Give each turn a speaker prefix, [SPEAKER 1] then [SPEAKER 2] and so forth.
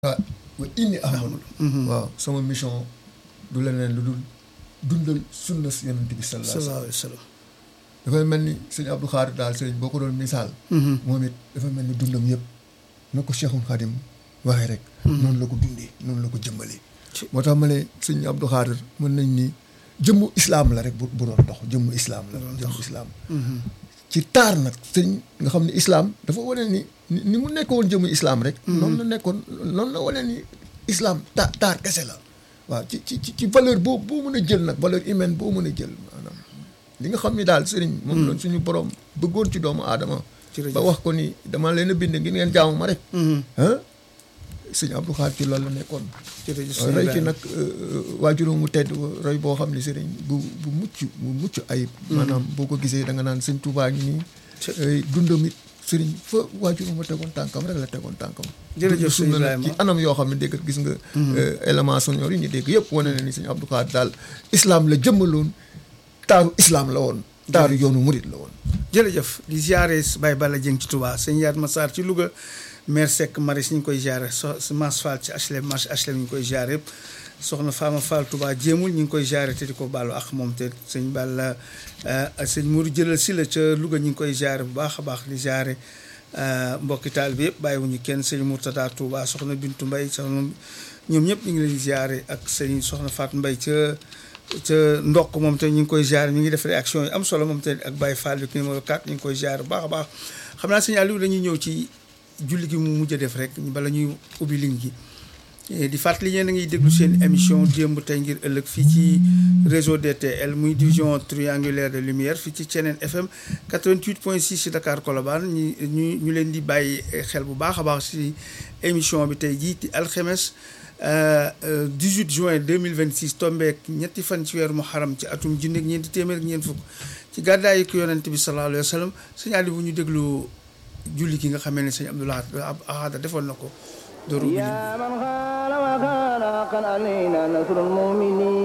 [SPEAKER 1] ah wa inni ahmadu waaw sama mission du leneen lu dul dundal sunna si yonent bi sallallahu
[SPEAKER 2] sallallahu
[SPEAKER 1] alayhi
[SPEAKER 2] alayhi wa sallam
[SPEAKER 1] dafay mel ni sëñ Abdou Khadre daal sëñ boo ko doon misaal moom it dafa mel ni dundam yëpp na ko Cheikhul Khadim waxee rek noonu la ko dundee noonu la ko jëmbalee
[SPEAKER 2] Ci-
[SPEAKER 1] moo tax ma ne sëñ Abdou Khadre mën nañ ni jëmmu islaam la rek bu bu doon dox jëmmu islaam la jëmmu islaam ci taar nag sëñ nga xam ne islaam dafa wane ni ni ni mu nekkoon jëmmu islaam rek noonu la nekkoon noonu la wane ni islaam ta taar kese la waaw ci ci ci ci valeur boo boo mën a jël nag valeur humaine boo mën a jël maanaam li nga xam ni daal sëriñ moom la suñu borom bëggoon ci doomu aadama
[SPEAKER 2] Jërëjëf.
[SPEAKER 1] ba wax ko ni dama leen a bind ngir ngeen jaamu ma rek ah sëñ Abdou Khadre ci loolu la nekkoon
[SPEAKER 2] jërëjëf
[SPEAKER 1] waaw roy ci nag waajuróom mu tedd roy boo xam ne sëriñ bu bu mucc bu mucc ayib maanaam boo ko gisee da nga naan sëñ Tuubaa ngi nii
[SPEAKER 2] Ci-
[SPEAKER 1] ay dundam it sëriñ fa waajuróom ma tegoon tànkam rek la tegoon tànkam
[SPEAKER 2] Jërëjëf
[SPEAKER 1] dund sunna
[SPEAKER 2] sëñ
[SPEAKER 1] nag ci
[SPEAKER 2] Ibrahima.
[SPEAKER 1] anam yoo xam ne dégg gis nga élément sonore yi ñu dégg yëpp wane na ni sëñ Abdou Khadre daal islam la jëmmaloon taaru islam la woon taaru yoonu murit la woon
[SPEAKER 2] jërëjëf di ziare Baye Balla Dieng ci Touba sëñ Yaat Massar ci Louga maire Seck Maris ñu ngi koy ziare so Mass Fall ci HLM marché HLM ñu ngi koy ziare yëpp soxna Fama Fall Touba jéemul ñu ngi koy ziare te di ko baalu ak moom te sëñ Balla sëñ Mourou jëlal si la ca Louga ñu ngi koy ziare bu baax a baax di ziare mbokki taal bi yëpp bàyyiwuñu kenn sëñ Mourtada Touba soxna Bintu Mbaye soxna ñoom ñëpp ñu ngi leen di ziare ak sëñ soxna Fatou Mbaye ca ca ndokk moom te ñu ngi koy ziare mi ngi def réaction yi am solo moom te ak Baye Fall bi numéro 4 ñu ngi koy ziare bu baax a baax xam naa sëñ Aliou dañuy ñëw ci julli gi mu mujj a def rek bala ñuy ubbi ligne gi Eh, di fàttali yéen a ngi déglu seen émission démb tey ngir ëllëg fii ci réseau DTL muy division triangulaire de lumière fii ci Thiénène FM 88.6 ci Dakar Colobane ñu ñu ñu leen di bàyyi xel bu baax a baax ci émission bi tey jii ci alxemes euh, euh, 18 juin 2026 tombeek ñetti fan ci weeru muharram ci atum junni ak ñeenti téeméer ak ñeent fukk ci gàddaayu ko yonent bi sallallahu alayhi wa sallam sëñ Aliou bu ñu déglu julli gi nga xamee ne sëñ Abdoulaye Ahad defoon na ko dooru ubbi ligne bi.
[SPEAKER 3] يا من قال وقال قد علينا نصر المؤمنين